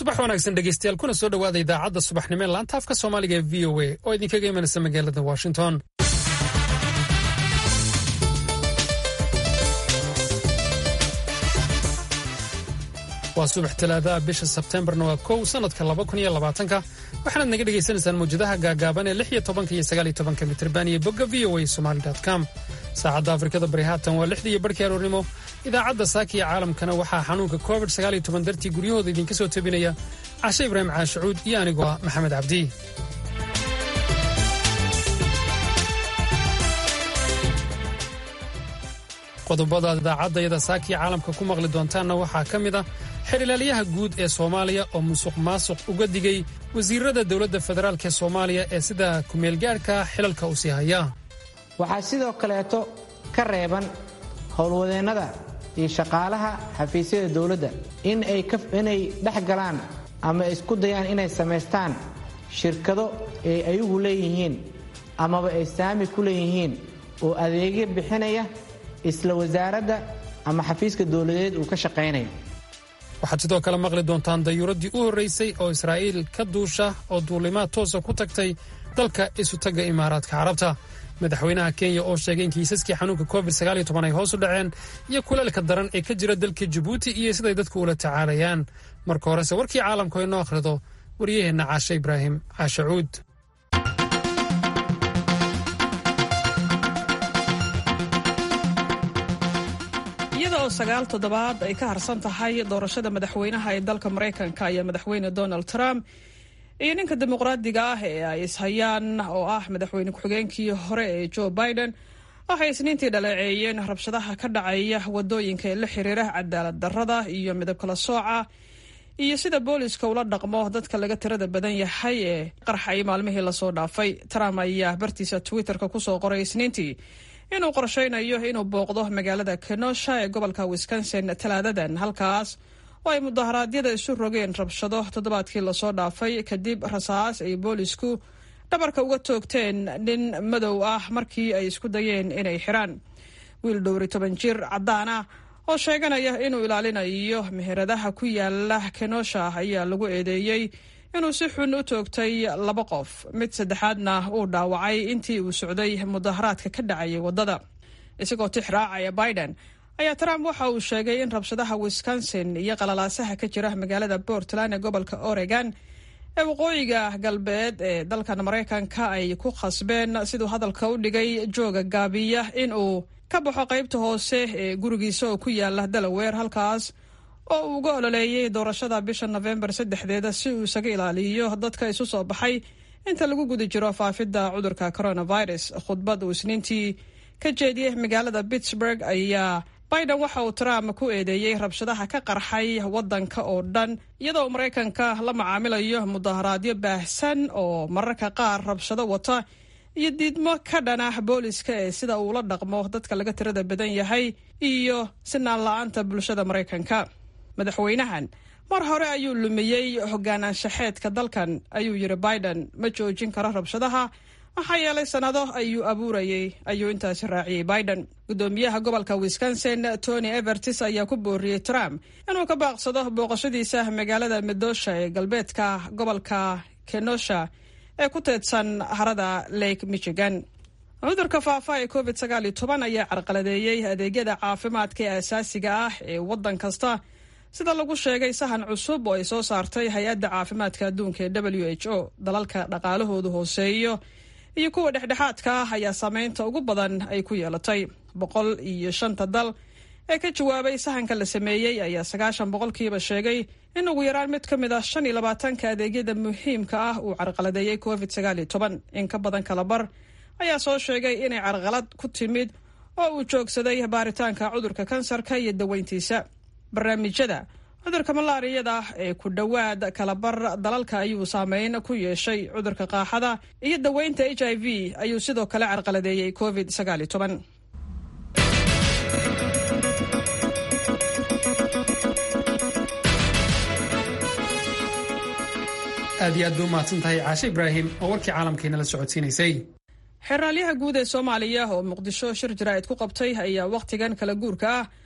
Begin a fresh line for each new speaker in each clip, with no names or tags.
subax wanaagsan dhegeystayaal kuna soo dhowaada idaacadda subaxnimo ee laanta afka soomaaliga ee v o a oo idinkaga imanaysa magaalada washington waa subax talaadaha bisha sebtembarna waa kow sanadka laba kun iyo labaatanka waxaanaad naga dhegaysanaysaan mawjadaha gaagaaban ee lix iyo tobanka iyo sagaal iyo tobanka mitirban iyo bogga v o a somali com saacadda afrikada bari haatan waa lixdii iyo barhkii aroornimo idaacadda saaka iyo caalamkana waxaa xanuunka covid sagaal iyo toban dartii guryahooda idinka soo tebinaya cashe ibraahim caashacuud iyo anigoo ah maxamed cabdi qodobada idaacadayada saakiya caalamka ku maqli doontaanna waxaa ka mid ah xerilaalyaha guud ee soomaaliya oo musuq maasuq uga digay wasiirada dowladda federaalk ee soomaaliya ee sida kumeelgaadhka xilalka u sii haya
waxaa sidoo kaleeto ka reeban howlwadeennada iyo shaqaalaha xafiisyada dowladda inay dhex galaan ama isku dayaan inay samaystaan shirkado ay ayagu leeyihiin amaba ay saami ku leeyihiin oo adeegyo bixinaya isla wasaaradda ama xafiiska dowladeed uu ka shaqaynayo
waxaad sidoo kale maqli doontaan dayuuraddii u horraysay oo israa'iil ka duusha oo duulimaad toosa ku tagtay dalka isutagga imaaraadka carabta madaxweynaha kenya oo sheegay in kiisaskii xanuunka covid ay hoos u dhaceen iyo kuleelka daran ee ka jira dalka jabuuti iyo siday dadku ula tacaalayaan marka horese warkii caalamku inoo akhrido waryaheenna caashe ibraahim caashe cuud
iyada oo sagaal toddobaad ay ka harsan tahay doorashada madaxweynaha ee dalka maraykanka ayaa madaxweyne donald trump iyo ninka dimuqraadiga ah ee ay ishayaan oo ah madaxweyne ku-xigeenkii hore ee joe biden waxay isniintii dhaleeceeyeen rabshadaha ka dhacaya wadooyinka ee la xiriira cadaalad darrada iyo midab kala sooca iyo sida booliska ula dhaqmo dadka laga tirada badan yahay ee qarxay maalmihii lasoo dhaafay trump ayaa bartiisa twitterka kusoo qoray isniintii inuu qorshaynayo inuu booqdo magaalada kenosha ee gobolka wisconsin talaadadan halkaas oo ay mudaharaadyada isu rogeen rabshado toddobaadkii lasoo dhaafay kadib rasaas ay boolisku dhabarka uga toogteen nin madow ah markii ay isku dayeen inay xiraan wiil dhowri toban jir caddaan ah oo sheeganaya inuu ilaalinayo meheradaha ku yaala kenosha ayaa lagu eedeeyey inuu si xun u toogtay laba qof mid saddexaadna uu dhaawacay intii uu socday mudaharaadka ka dhacayay waddada isagoo tix raacaya biden ayaa trump waxa uu sheegay in rabshadaha wisconsin iyo qalalaasaha ka jira magaalada portland ee gobolka oregon ee waqooyiga galbeed ee dalkan maraykanka ay ku khasbeen siduu hadalka u dhigay jooga gaabiya in uu ka baxo qaybta hoose ee gurigiisa oo ku yaala delaware halkaas oo uu uga ololeeyey doorashada bisha nofembar saddexdeeda si uu isaga ilaaliyo dadka isu soo baxay inta lagu guda jiro faafidda cudurka coronavirus khudbad uu isniintii ka jeediyey magaalada pittsburg ayaa biden waxa uu trump ku eedeeyey rabshadaha ka qarxay waddanka oo dhan iyadoo maraykanka la macaamilayo mudaharaadyo baahsan oo mararka qaar rabshado wata iyo diidmo ka dhan ah booliska ee sida uula dhaqmo dadka laga tirada badan yahay iyo sinaan la-aanta bulshada maraykanka madaxweynahan mar hore ayuu lumiyey hogaanaanshaxeedka dalkan ayuu yidhi biden ma joojin karo rabshadaha maxaa yeelay sannado ayuu abuurayey ayuu intaasi raaciyey biden guddoomiyaha gobolka wisconsin tony evertis ayaa ku booriyey trump inuu ka baaqsado booqashadiisa magaalada medosha ee galbeedka gobolka kenosha ee ku teedsan harada lake michigan cudurka faafa ee covid sagaal iyo toban ayaa carqaladeeyey adeegyada caafimaadka ee asaasiga ah ee waddan kasta sida lagu sheegay sahan cusub oo ay soo saartay hay-adda caafimaadka adduunka ee w h o dalalka dhaqaalahoodu hooseeyo iyo kuwa dhexdhexaadka ah ayaa saameynta ugu badan ay ku yeelatay boqol iyo shanta dal ee ka jawaabay sahanka la sameeyey ayaa sagaashan boqolkiiba sheegay in ugu yaraan mid ka mid ah shan iyo labaatanka adeegyada muhiimka ah uu carqaladeeyey covid sagaal iyo toban in ka badan kala bar ayaa soo sheegay inay carqalad ku timid oo uu joogsaday baaritaanka cudurka kansarka iyo daweyntiisa barnaamijyada cudurka malaariyada ee ku dhowaad kalabar dalalka ayuu saameyn ku yeeshay cudurka qaaxada iyo daweynta h i v ayuu sidoo kale carqaladeeyey covid sagaal iyo toban
aad iyo aad bay u mahadsan tahay caashe ibraahim oo warkii caalamkeena la socodsiinaysay
xeraalyaha guud ee soomaaliya oo muqdisho shir jaraa'id ku qabtay ayaa wakhtigan kala guurka ah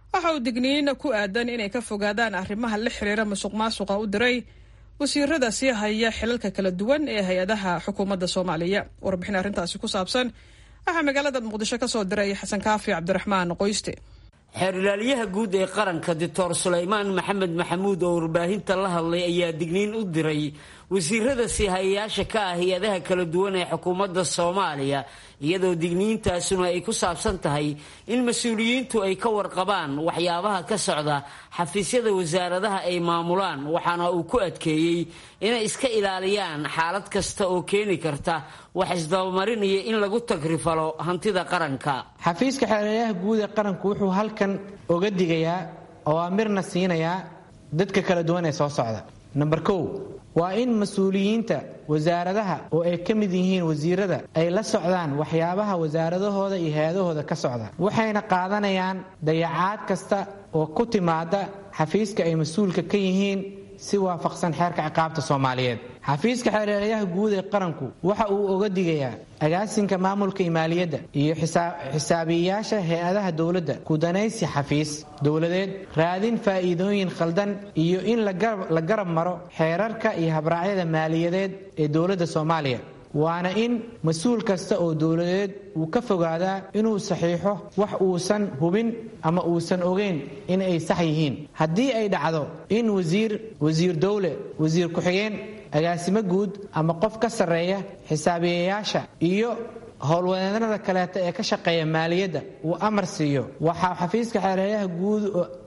waxa uu digniin ku aadan inay ka fogaadaan arrimaha la xiriira musuq maasuqa u diray wasiirada sii haya xilalka kala duwan ee hay-adaha xukuumadda soomaaliya warbixin arrintaasi ku saabsan waxaa magaalada muqdisho ka soo diray xasan kaafi cabdiraxmaan qoyste
xeerilaalyaha guud ee qaranka doctor sulaymaan maxamed maxamuud oo warbaahinta la hadlay ayaa digniin u diray wasiirada siihayayaasha ka ah hay-adaha kala duwan ee xukuumadda soomaaliya iyadoo digniintaasuna ay ku saabsan tahay in mas-uuliyiintu ay ka warqabaan waxyaabaha ka socda xafiisyada wasaaradaha ay maamulaan waxaana uu ku adkeeyey inay iska ilaaliyaan xaalad kasta oo keeni karta wax isdabamarinaya in lagu tagrifalo hantida qaranka
xafiiska xeelelayaha guud ee qaranku wuxuu halkan oga digayaa awaamirna siinayaa dadka kala duwan ee soo socda namber kow waa in mas-uuliyiinta wasaaradaha oo ay ka mid yihiin wasiirada ay la socdaan waxyaabaha wasaaradahooda iyo hay-adahooda ka socda waxayna qaadanayaan dayacaad kasta oo ku timaada xafiiska ay mas-uulka ka yihiin si waafaqsan xeerka ciqaabta soomaaliyeed xafiiska xeelelayaha guud ee qaranku waxa uu oga digayaa agaasinka maamulka iyo maaliyadda iyo xisaabiyeyaasha hay-adaha dowladda kudanaysi xafiis dowladeed raadin faa'iidooyin khaldan iyo in la garab maro xeerarka iyo habraacyada maaliyadeed ee dowladda soomaaliya waana in mas-uul kasta oo dowladeed uu ka fogaadaa inuu saxiixo wax uusan hubin ama uusan ogeyn in ay sax yihiin haddii ay dhacdo in wasiir wasiir dowle wasiir ku-xigeen agaasimo guud ama qof ka sarreeya xisaabiyeyaasha iyo howlwadeennada kaleeta ee ka shaqeeya maaliyadda uu amar siiyo waxaa xafiiska xeelelayaha guud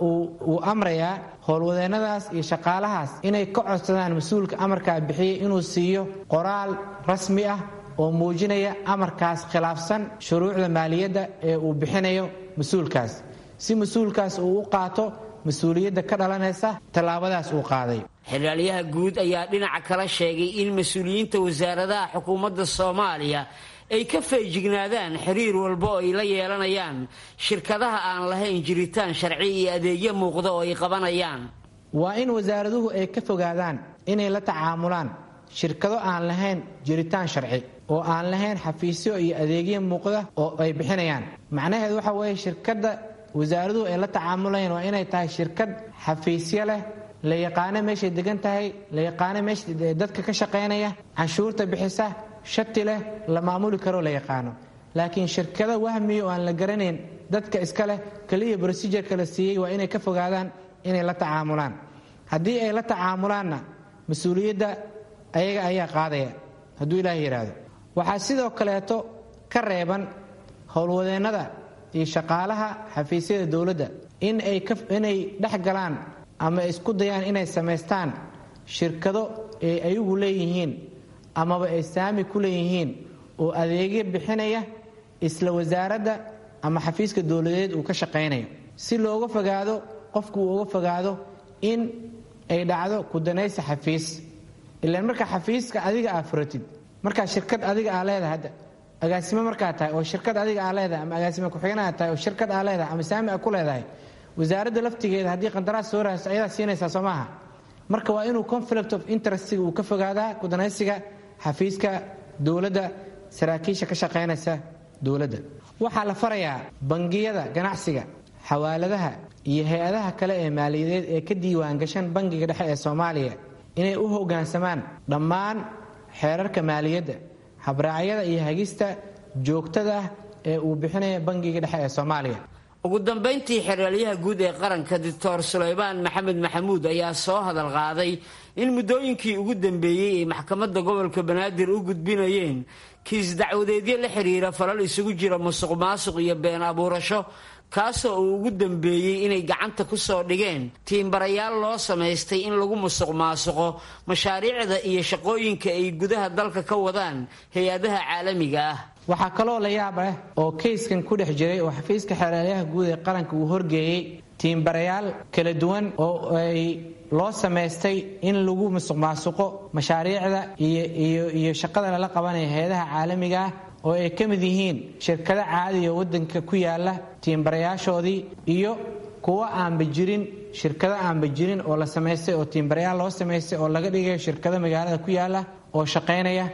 uu amrayaa howlwadeennadaas iyo shaqaalahaas inay ka codsadaan mas-uulka amarkaa bixiyay inuu siiyo qoraal rasmi ah oo muujinaya amarkaas khilaafsan shuruucda maaliyadda ee uu bixinayo mas-uulkaas si mas-uulkaas uu u qaato mas-uuliyadda ka dhalanaysa tallaabadaas uu qaaday
xilaalyaha guud ayaa dhinaca kala sheegay in mas-uuliyiinta wasaaradaha xukuumadda soomaaliya ay ka feejignaadaan xiriir walba oo ay la yeelanayaan shirkadaha aan lahayn jiritaan sharci iyo adeegyo muuqda oo ay qabanayaan
waa in wasaaraduhu ay ka fogaadaan inay la tacaamulaan shirkado aan lahayn jiritaan sharci oo aan lahayn xafiisyo iyo adeegyo muuqda oo ay bixinayaan macnaheedu waxa weeye shirkadda wasaaraduhu ay la tacaamulayaan waa inay tahay shirkad xafiisyo leh la yaqaano meeshay degan tahay la yaqaano meesha dadka ka shaqaynaya canshuurta bixisa shati leh la maamuli karoo la yaqaano laakiin shirkado wahmiya oo aan la garanayn dadka iska leh keliya brosijurka la siiyey waa inay ka fogaadaan inay la tacaamulaan haddii ay la tacaamulaanna mas-uuliyadda ayaga ayaa qaadaya hadduu ilaah yidhaahdo waxaa sidoo kaleeto ka reeban howlwadeennada iyo shaqaalaha xafiisyada dowladda in ay inay dhex galaan ama isku dayaan inay samaystaan shirkado ay ayagu leeyihiin amaba ay saami ku leeyihiin oo adeegyo bixinaya isla wasaaradda ama xafiiska dowladeed uu ka shaqaynayo si looga fogaado qofku uu uga fogaado in ay dhacdo kudanaysa xafiis ilaan marka xafiiska adiga aa furatid markaa shirkad adiga aa leedahay hadda agaasimo markaa tahay oo shirkad adiga aa leedahay ama agaasimo ku-xigeen aa tahay oo shirkad aa leedahay ama saami aa ku leedahay wasaaradda laftigeeda haddii qandaraas soo raasa ayadaa siinaysaa soo maaha marka waa inuu conflict of interestiga uu ka fogaadaa kudanaysiga xafiiska dowladda saraakiisha ka shaqaynaysa dowladda waxaa la farayaa bangiyada ganacsiga xawaaladaha iyo hay-adaha kale ee maaliyadeed ee ka diiwaangashan bangiga dhexe ee soomaaliya inay u hoggaansamaan dhammaan xeerarka maaliyadda habraacyada iyo hagista joogtada ah ee uu bixinaya bangiga dhexe ee soomaaliya
ugu dambayntii xeraalyaha guud ee qaranka doctor sulaymaan maxamed maxamuud ayaa soo hadal qaaday in muddooyinkii ugu dambeeyey ay maxkamadda gobolka banaadir u gudbinayeen kiis dacwadeedyo la xiriira falal isugu jira musuq maasuq iyo been abuurasho kaasoo uu ugu dambeeyey inay gacanta ku soo dhigeen tiimbarayaal loo samaystay in lagu musuq maasuqo mashaariicda iyo shaqooyinka ay gudaha dalka ka wadaan hay-adaha caalamiga ah
waxaa kaloo la yaab leh oo kayskan ku dhex jiray oo xafiiska xeelaalyaha guud ee qaranka uu horgeeyey tiimbarayaal kala duwan oo ay loo samaystay in lagu musuq maasuqo mashaariicda iyo shaqada lala qabanaya hay-adaha caalamiga ah oo ay ka mid yihiin shirkado caadiya waddanka ku yaala tiimbarayaashoodii iyo kuwo aanba jirin shirkado aanba jirin oo la samaystay oo tiimbarayaal loo samaystay oo laga dhigayo shirkado magaalada ku yaala oo shaqaynaya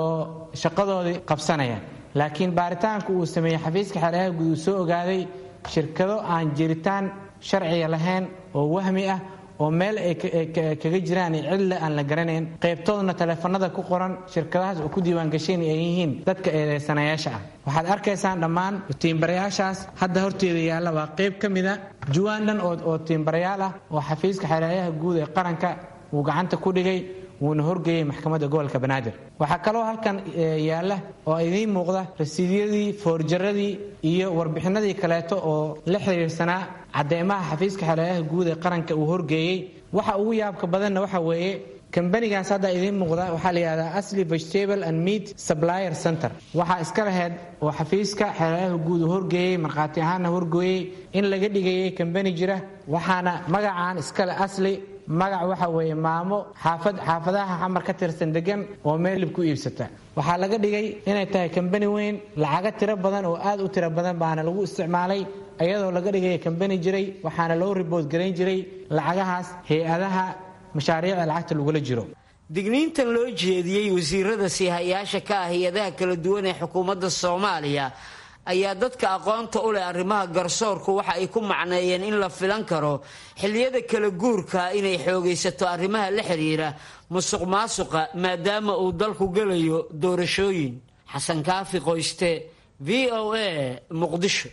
oo shaqadoodii qabsanaya laakiin baaritaanku uu sameeyey xafiiska xeeladaha guud uu soo ogaaday shirkado aan jiritaan sharciga lahayn oo wahmi ah oo meel ay kaga jiraan cidle aan la garanayn qaybtoodna taleefanada ku qoran shirkadahaas oo ku diiwaangashayn ay yihiin dadka eedeysanayaasha ah waxaad arkaysaan dhammaan tiimbarayaashaas hadda horteeda yaalla waa qayb ka mida juwaan dhan oo tiimbarayaal ah oo xafiiska xeelaayaha guud ee qaranka uu gacanta ku dhigay wuuna horgeeyey maxkamadda gobolka banaadir waxaa kaloo halkan yaalla oo idiin muuqda rasiidyadii foorjaradii iyo warbixinadii kaleeto oo la xiriirsanaa cadeymaha xafiiska xeelaayaha guud ee qaranka uu horgeeyey waxa ugu yaabka badanna waxa weeye kambanigaas hadda idiin muuqda waxaa la yidhahdaa asli vegetable and meat supplier center waxaa iska laheyd oo xafiiska xeelaayaha guud uu horgeeyey markhaati ahaanna horgeeyey in laga dhigayay kambani jira waxaana magacaan iskale asli magac waxa weeye maamo xaafad xaafadaha xamar ka tirsan degan oo meelib ku iibsata waxaa laga dhigay inay tahay kambani weyn lacago tiro badan oo aad u tiro badan baana lagu isticmaalay iyadoo laga dhigaya kambani jiray waxaana loo ribood garayn jiray lacagahaas hay-adaha mashaariicda lacagta lagula jiro
digniintan loo jeediyey wasiirada siihayaasha ka ah hay-adaha kala duwan ee xukuumadda soomaaliya ayaa dadka aqoonta u leh arrimaha garsoorku waxa ay ku macneeyeen in la filan karo xilliyada kala guurka inay xoogaysato arrimaha la xiriira musuq maasuqa maadaama uu dalku gelayo doorashooyin xasan kaafi qoyste v o a muqdisho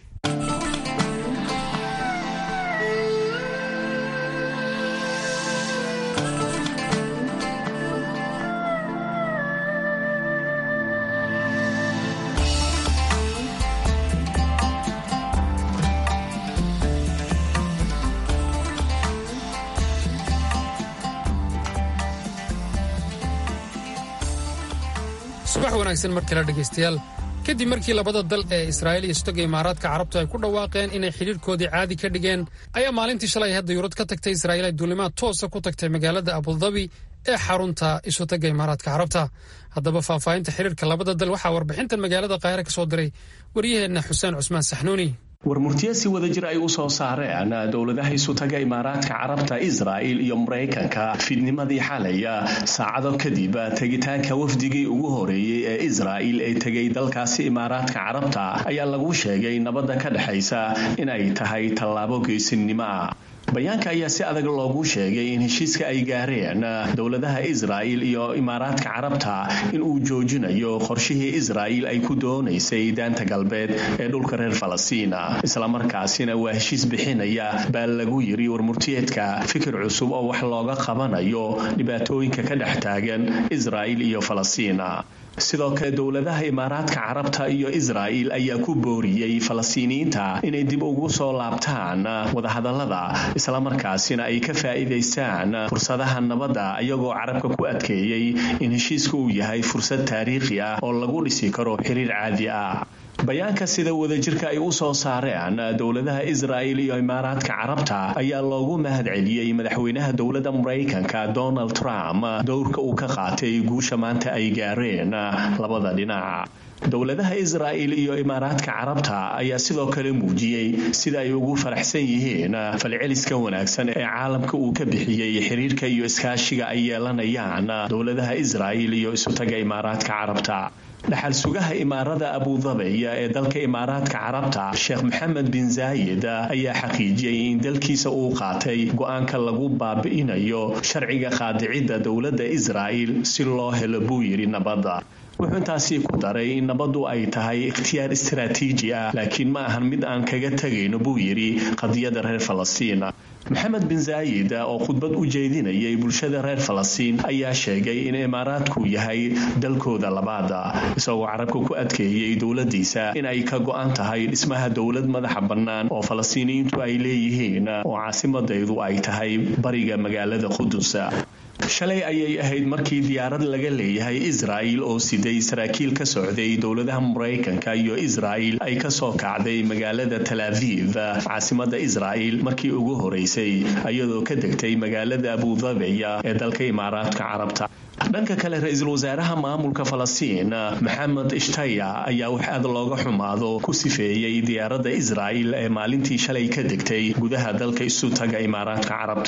subax wanaagsan mar kale dhegaystayaal kadib markii labada dal ee israa'iil iyo istoga imaaraadka carabtu ay ku dhawaaqeen inay xidhiirhkoodii caadi ka dhigeen ayaa maalintii shalay hadda yurad ka tagtay israa'iil ay duulimaad toosa ku tagtay magaalada abudabi ee xarunta isotaga imaaraadka carabta haddaba faahfaahinta xidhiirka labada dal waxaa warbixintan magaalada qaahire ka soo diray waryaheenna xuseen cusmaan saxnuuni
warmurtiyo si wada jir ay u soo saareen dowladaha isutaga imaaraadka carabta israa'il iyo maraykanka fiidnimadii xalaya saacado kadib tegitaanka wafdigii ugu horeeyey ee israa'il ee tegay dalkaasi imaaraadka carabta ayaa lagu sheegay nabadda ka dhexaysa inay tahay tallaabo geesinimo ah bayaanka ayaa si adag loogu sheegay in heshiiska ay gaareen dowladaha israa'il iyo imaaraadka carabta in uu joojinayo qorshihii israa'il ay ku doonaysay daanta galbeed ee dhulka reer falastiin islamarkaasina waa heshiis bixinaya baa lagu yiri warmurtiyeedka fikir cusub oo wax looga qabanayo dhibaatooyinka ka dhex taagan israa'il iyo falastiin sidoo kale dowladaha imaaraadka carabta iyo israa'il ayaa ku booriyey falastiiniyiinta inay dib ugu soo laabtaan wadahadallada islamarkaasina ay ka faa'iidaystaan fursadaha nabadda iyagoo carabka ku adkeeyey in heshiiska uu yahay fursad taariikhi ah oo lagu dhisi karo xiriir caadi ah bayaanka sida wadajirka ay u soo saareen dowladaha israa'il iyo imaaraadka carabta ayaa loogu mahad celiyey madaxweynaha dowladda maraykanka donald trump dowrka uu ka qaatay guusha maanta ay gaareen labada dhinac dowladaha israa'il iyo imaaraadka carabta ayaa sidoo kale muujiyey sida ay ugu faraxsan yihiin falceliska wanaagsan ee caalamka uu ka bixiyey xiriirka iyo iskaashiga ay yeelanayaan dowladaha israa'il iyo isutaga imaaraadka carabta dhaxal sugaha imaarada abudabiya ee dalka imaaraadka carabta sheekh maxamed bin zaayid ayaa xaqiijiyey in dalkiisa uu qaatay go-aanka lagu baabi'inayo sharciga qaadicidda dowladda israa'il si loo helo buu yidhi nabadda wuxuu intaasi ku daray in nabaddu ay tahay ikhtiyaar istaraatiiji ah laakiin ma ahan mid aan kaga tegayno buu yidhi qadiyadda reer falastiin maxamed bin zaayid oo khudbad u jeedinayay bulshada reer falastiin ayaa sheegay in imaaraadku yahay dalkooda labaada isagoo carabka ku adkeeyey dowladiisa in ay ka go-an tahay dhismaha dowlad madaxa bannaan oo falastiiniyiintu ay leeyihiin oo caasimadaydu ay tahay bariga magaalada qudus shalay ayay ahayd markii diyaarad laga leeyahay israa'il oo siday saraakiil ka socday dowladaha maraykanka iyo israa'il ay ka soo kacday magaalada tal aviv caasimada israa'il markii ugu horeysay iyadoo ka degtay magaalada abudabiya ee dalka imaaraadka carabta dhanka kale ra-iisul wasaaraha maamulka falastiin maxamed ishtaya ayaa wax aad looga xumaado ku sifeeyey diyaaradda israa'il ee maalintii shalay ka degtay gudaha dalka isutaga imaaraadka carabta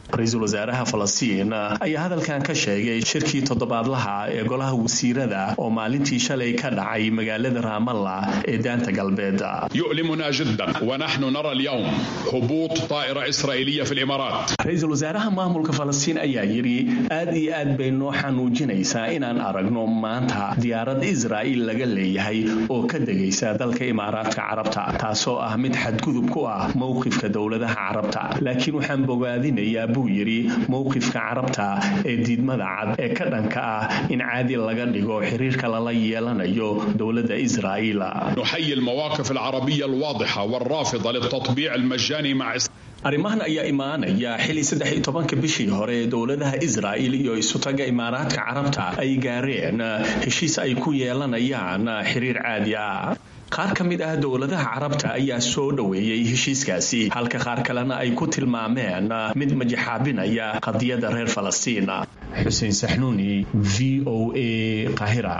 ra-iisul wasaaraha falastiin ayaa hadalkan ka sheegay shirkii toddobaadlaha ee golaha wasiirada oo maalintii shalay ka dhacay magaalada raamalla ee daanta galbeed
يؤلمنا جدا ونحن نرى اليوم هبوط طائرة إسرائيلية في الإمارات
ra-iisul wasaaraha maamulka falastiin ayaa yidhi aad iyo aad bay noo xanuujinaysaa inaan aragno maanta diyaarad israa'iil laga leeyahay oo ka degaysa dalka imaaraadka carabta taasoo ah mid xadgudub ku ah mowqifka dowladaha carabta laakiin waxaan bogaadinayaa buu yidhi mowqifka carabta ee diidmada cad ee ka dhanka ah in caadi laga dhigo xiriirka lala yeelanayo dowladda israa'iil
نحيي المواقف العربية الواضحة والرافضة للتطبيع المجاني مع إسرائيل
arrimahan ayaa imaanaya xili saddex iyo tobanka bishii hore ee dowladaha israa'il iyo isutaga imaaraadka carabta ay gaareen heshiis ay ku yeelanayaan xiriir caadi ah qaar ka mid ah dowladaha carabta ayaa soo dhoweeyey heshiiskaasi halka qaar kalena ay ku tilmaameen mid majaxaabinaya qadiyadda reer falastiin xuseen saxnuuni v o a qahira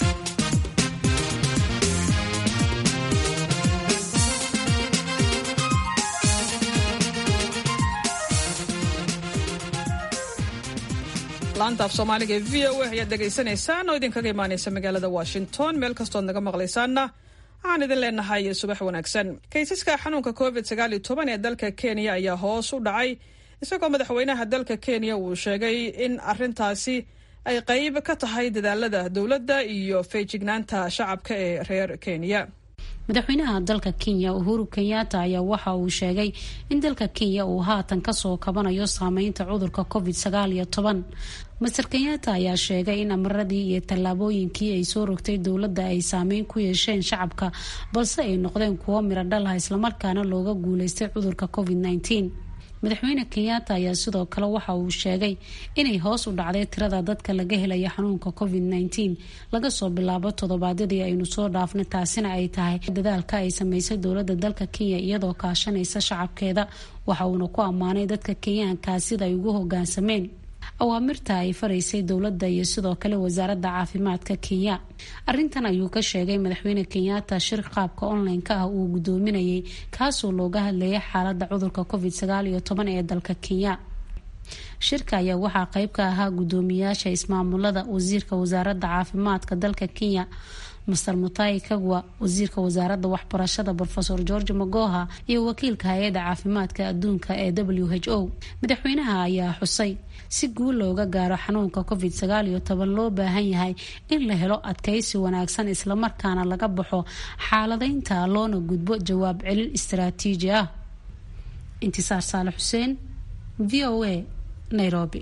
laanta af soomaaliga ee v o a ayaad dhegaysanaysaan oo idinkaga imaanaysa magaalada washington meel kastood naga maqlaysaanna waxaan idin leenahay subax wanaagsan kaysaska xanuunka covid sagaal iyo toban ee dalka kenya ayaa hoos u dhacay isagoo madaxweynaha dalka kenya uu sheegay in arintaasi ay qayb ka tahay dadaalada dowladda iyo feejignaanta shacabka ee reer kenya
madaxweynaha dalka kenya uhuru kenyatta ayaa waxa uu sheegay in dalka kenya uu haatan kasoo kabanayo saameynta cudurka covid sagaal iyo toban master kenyatta ayaa sheegay in amaradii iyo tallaabooyinkii ay soo rogtay dowladda ay saameyn ku yeesheen shacabka balse ay noqdeen kuwo miro dhalaha islamarkaana looga guuleystay cudurka covid nneteen madaxweyne kenyatta ayaa sidoo kale waxa uu sheegay inay hoos u dhacday tirada dadka laga helaya xanuunka covid nneteen laga soo bilaabo toddobaadyadii aynu soo dhaafnay taasina ay tahay dadaalka ay sameysay dowladda dalka kenya iyadoo kaashanaysa shacabkeeda waxa uuna ku ammaanay dadka kenyaankaa sida ay ugu hogaansameen awaamirta ay faraysay dowladda iyo sidoo kale wasaaradda caafimaadka kenya arintan ayuu ka sheegay madaxweyne kenyatta shir qaabka online-ka ah uu gudoominayay kaasoo looga hadlayay xaalada cudurka covid sagaal iyo toban ee dalka kenya shirka ayaa waxaa qeyb ka ahaa gudoomiyaasha ismaamulada wasiirka wasaaradda caafimaadka dalka kenya master mutai kagwa wasiirka wasaaradda waxbarashada rofeor george magoha iyo wakiilka hay-adda caafimaadka adduunka ee w h o madaxweynaha ayaa xusay si guul looga gaaro xanuunka covid sagaal iyo toban loo baahan yahay in la helo adkaysi wanaagsan islamarkaana laga baxo xaaladeynta loona gudbo jawaab celin istaraatiiji ah intisaar saale xuseen v o a nairobi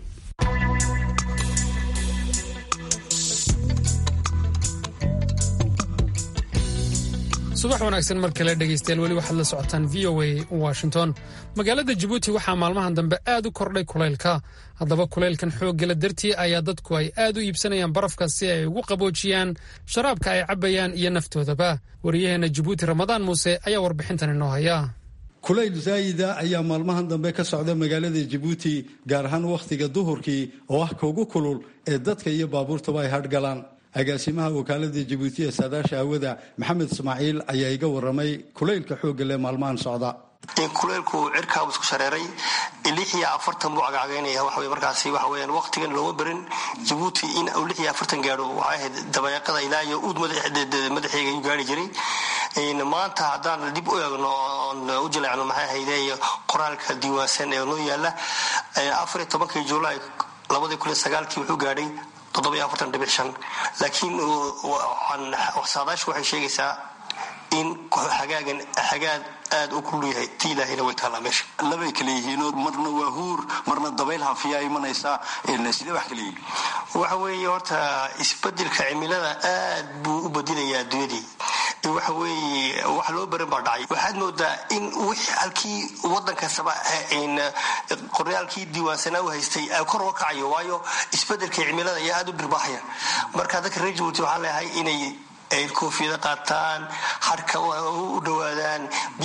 subax wanaagsan mar kale dhegaystayaal weli waxaad la socotaan v o a washington magaalada jabuuti waxaa maalmahan dambe aad u kordhay kulaylka haddaba kulaylkan xooggala dartii ayaa dadku ay aad u iibsanayaan barafka si ay ugu qaboojiyaan sharaabka ay cabbayaan iyo naftoodaba wariyaheenna jabuuti ramadaan muuse ayaa warbixintan inoo haya
kulayl zaayida ayaa maalmahan dambe ka socda magaalada jabuuti gaar ahaan wakhtiga duhurkii oo ah kaugu kulul ee dadka iyo baabuurtaba ay hadhgalaan agaasimaha wakaalada jabuuti ee saadaasha hawada maxamed ismaaciil ayaa iga waramay kulaylka xoogga leh maalmahan socda
kuleylku cirkaabu isku shareeray lix iyo afartan buu cagcagaynaya waxa markaasi waxa weyaan waqtigan looma berin jabuuti in uu lix iyo afartan gaadho waxay ahayd dabayaaqada ilaa iyo uud madaxeega ayuu gaari jiray maanta haddaan dib u eegno oon u jaleecno maxay ahayde qoraalka diiwaansan ee noo yaala afar iyo tobankii julaay labadii kun iyo sagaalkii wuxuu gaadhay laakiin saadaashu waxay sheegaysaa in hagaagan hagaag aad u kulul yahay ti ilaahayna way taallaa meesha
labay kale yihiinoo marna waa huur marna dabayl hafiyaa imanaysaa sidee wax kale yihiin
waxa weeye horta isbedelka cimilada aad buu u bedelayaa adduunyadii waxa weeye wax loo baran baa dhacay waxaad moodaa in wixii halkii wadan kastaba qoryaalkii diiwaansanaa u haystay kor uga kacayo waayo isbedelka cimilada ayaa aad u dhirbaaxaya marka dadka reer jabuuti waxaan leeyahay inay ay koofiyada qaataan harka u dhowaadaan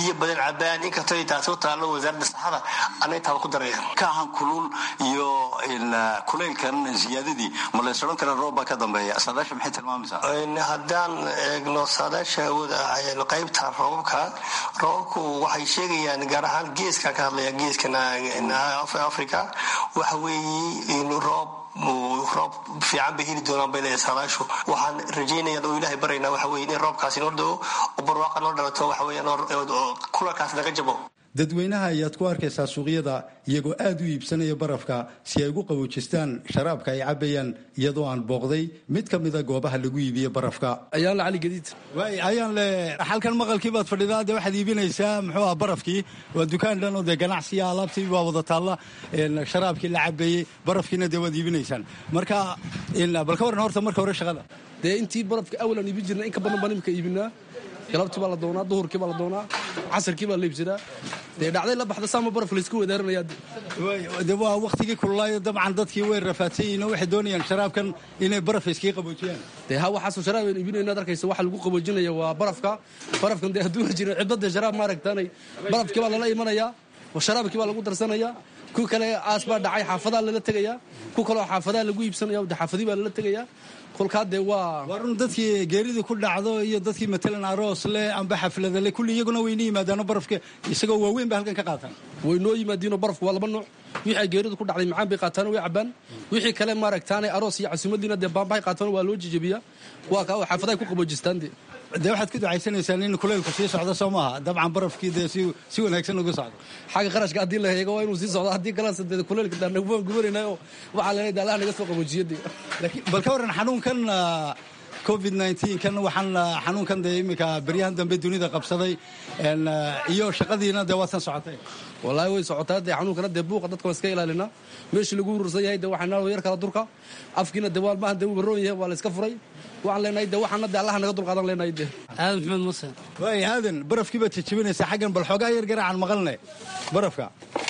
biyo badan cabaan inkastoo ay taasi u taallo wasaaradda saxada ana intaaba ku daraya
kaahan kulul iyo kulaylkan ziyaadadii ma lays odhan kara roob baa ka dambeeya saadaasha maxay tilmaamaysaa
haddaan eegno saadaasha awooda qaybta roobabka roobabku waxay sheegayaan gaar ahaan geeska ka hadlaya geeskan africa waxa weeye in roob roob fiican bay heli doonaan bay leedahay saadaashu waxaan rajaynayaan oo ilaahay baraynaa waxa weye in roobkaasi noo dao oo barwaaqa noo dhalato waxa weeyaan kulalkaas naga jabo
dadweynaha ayaad ku arkaysaa suuqyada iyagoo aad u iibsanaya barafka si ay ugu qaboojistaan sharaabka ay cabayaan iyadoo aan booqday mid ka mida goobaha lagu iibiye barafka
ayaanle cali gadiid
waay ayaanle xalkan maqalkii baad fadhidaa dee waxaad iibinaysaa muxuu ah barafkii waa dukaan dhan oo dee ganacsiya alaabtii waa wada taalla sharaabkii la cabeeyey barafkiina dee waad iibinaysaan marka bal ka warran horta marka hore shaqada
dee intii barafka awalaan iibin jirna in ka badan baan imika iibinaa galabtii baa la doonaa duhurkii baa la doonaa casarkii baa la iibsadaa dee dhacday la baxda saama baraf laysku wedaaranayaa
de waa waktigii kululaayo dabcan dadkii way rafaadsan yihiin oo waxay doonayaan sharaabkan inay baraf iskaga qaboojiyaan
dee ha waxaasoo sharaab aynu iibinayna ad arkaysa waxa lagu qaboojinaya waa barafka barafkan dee hadduuna jirin cidbadee sharaab maaragtaanay barafkii baa lala imanayaa sharaabkii baa lagu darsanayaa ku kale aas baa dhacay xaafadaa lala tegayaa ku kaleo xaafadaa lagu iibsanaya de xaafadii baa lala tegayaa kolkaa dee waa
waa run dadkii geeridii ku dhacdo iyo dadkii matalan aroos leh amba xaflada leh kulli iyaguna wayna yimaadaano barafka isagoo waaweyn ba halkan ka qaataan
way noo yimaadiinoo barafku waa laba nooc wixii ay geeridu ku dhacday macaan bay qaataan way cabaan wixii kale maaragtaanay aroos iyo casuumadiina dee baambahay qaataan waa loo jejebiyaa waa kaa xaafadahay ku qaboojistaan dee
dee waxaad ku ducaysanaysaan in kuleylku sii socdo soo maaha dabcan barafkii dee si wanaagsan ugu socdo
xagga qarashka haddii la heego waa inuu sii socdo haddii kalena dee kuleylka daanagubaan gubanaynayo waxaa leenay daalaha naga soo qaboojiyo dee
laakiin bal ka warran xanuunkan covid kan waxaan xanuunkan dee iminka beryahan dambe dunida qabsaday iyo shaqadiina dee waadsan socotay
wallaahi way socotaa dee xanuunkana dee buuqa dadka waan iska ilaalinaa meeshii lagu urursan yahay dee waxaa naaloo yar kala durka afkiina dee waalmahan dee uu baroon yahay waa la iska furay waxaan leenahay dee waxaana dee allaha naga dulqaadan leenahay dee
aadan maxamed muuse
waay aadan barafkii baad jajabinaysaa xaggan bal xoogaa yar garaacan maqalne barafka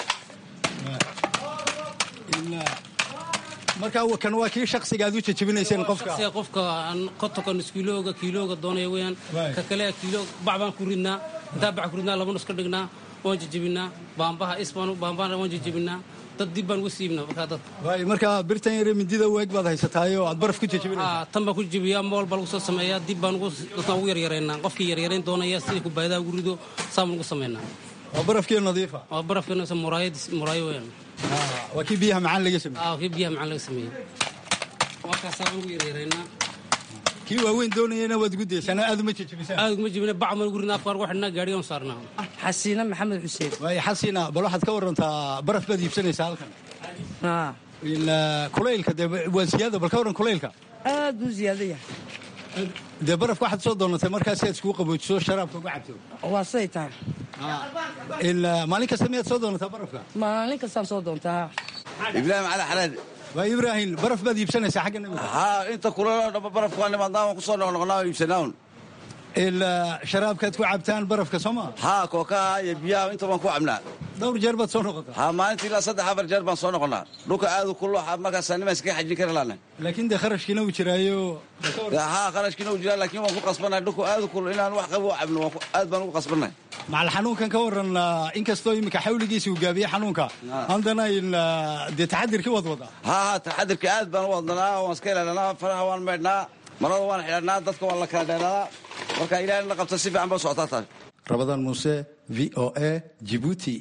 markaa kan waa kii shaksiga aad u jajabinayseen qofka
qofka kontonkan kiilooga kiilooga doonaya weyaan ka kale kiilo bac baan ku ridnaa intaa bac ku ridnaa laba nus ka dhignaa waan jajabinaa baambaha isbaan baambahana waan jajabinaa dad dib baan uga siibnaa markaa dad
waay markaa birtan yare mindida weeg baad haysataayoo aad baraf ku jajabinaysaa
tan baan ku jabiyaa mool baa lagu soo sameeyaa dib baan dadkaan ugu yaryareynaa qofkii yaryarayn doonaya sidii kubaadaha ugu rido saan baan ugu sameynaa
waa barafkii nadiifa
waa barafkii muraayad muraayo weyaan
waa kii biyaha macaan laga sameeyey
aa kii biyaha macaan laga sameeyey waa kaasaa baan ugu yaryareynaa
kii waaweyn doonayana waad gudaysaan aad uma jajabisaan
aad uma jabina bac baan ugu ridnaa afkaan ugu xidhnaa gaadhigaan saarnaa
xasiina maxamed xuseen
waay xasiina bal waxaad ka warantaa baraf baad iibsanaysaa halkan kulaylka dee waa siyaada bal ka warran kulaylka
aad buu ziyaadaya
dee barafka waxaad soo doonatay markaa si aad iskugu qaboojiso sharaabka uga cabto
waa siday tahay
maalin kasta miyaad soo doonataa barafka
maalin kastaan soo doontaa
ibraahim cali xalaad
waa ibraahim baraf baad iibsanaysaa xagga nabiga
haa inta kulalo dhama barafka waa nimaadnaa waan kusoo noqnoqnaa oo iibsanaaun
sharaabkaad ku cabtaan barafka soo maa
haa kookaha iyo biyaha inta baan ku cabnaa
dhowr jeer baad soo noqotaa
haa maalintii ilaa saddex afar jeer baan soo noqonnaa dhulka aadu kullo markaasaa nimaan iskaga xajin kari laana
laakiin dee kharashkiina uu jiraayo
haa kharashkiina uu jiraa laakiin waan ku qasbannahay dhulku aadu kullo inaan wax qabo cabno aad baan ugu qasbannahay
macal xanuunkan ka waran inkastoo iminka xawligiisa uu gaabiyey xanuunka haddana dee taxadirkii wad wadaa
haa haa taxadirka aad baan u wadnanaa waan iska ilaalinaa faraha waan meydhnaa marada waan xidhanaa dadka waan la kala dheeranaa marka ilaahay la qabta si fiican ba socotaa taas
rabadaan muuse v o a jibuuti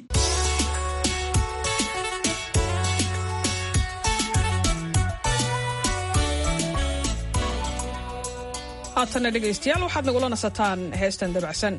haatanna dhegaystayaal waxaad nagula nasataan heestan dabacsan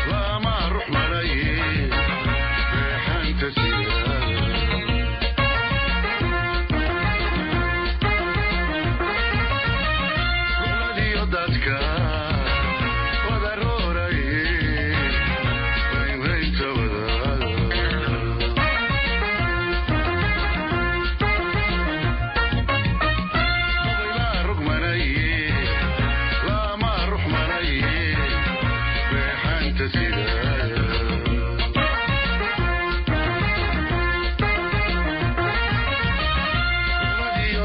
Lama ruh malaye, reexanta siyaa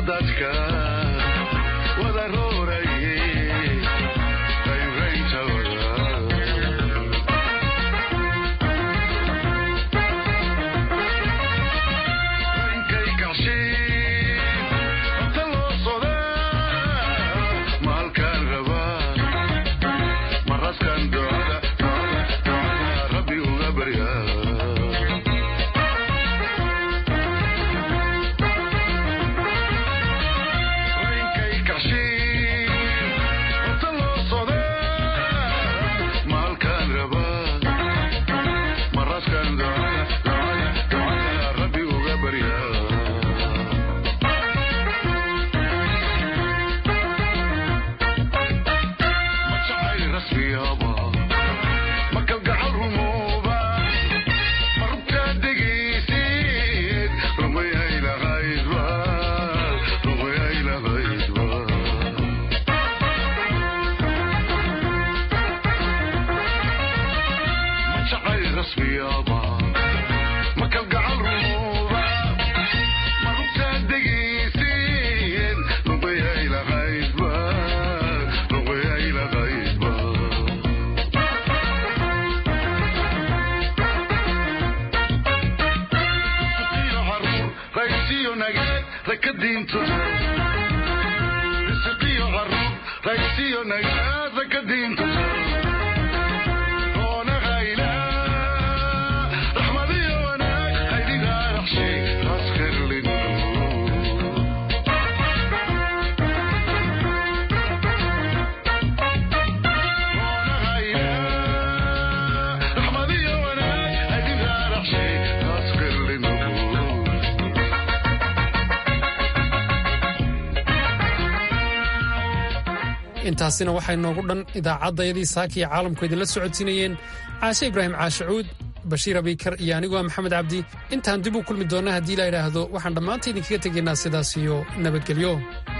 intaasina waxay noogu dhan idaacaddayadii saaka iyo caalamku idinla socodsiinayeen caashe ibraahim caashacuud bashiir abiikar iyo anigu ah maxamed cabdi intaan dib u kulmi doonna haddii la idhaahdo waxaan dhammaanta idinkaga tegaynaa sidaas iyo nabadgelyo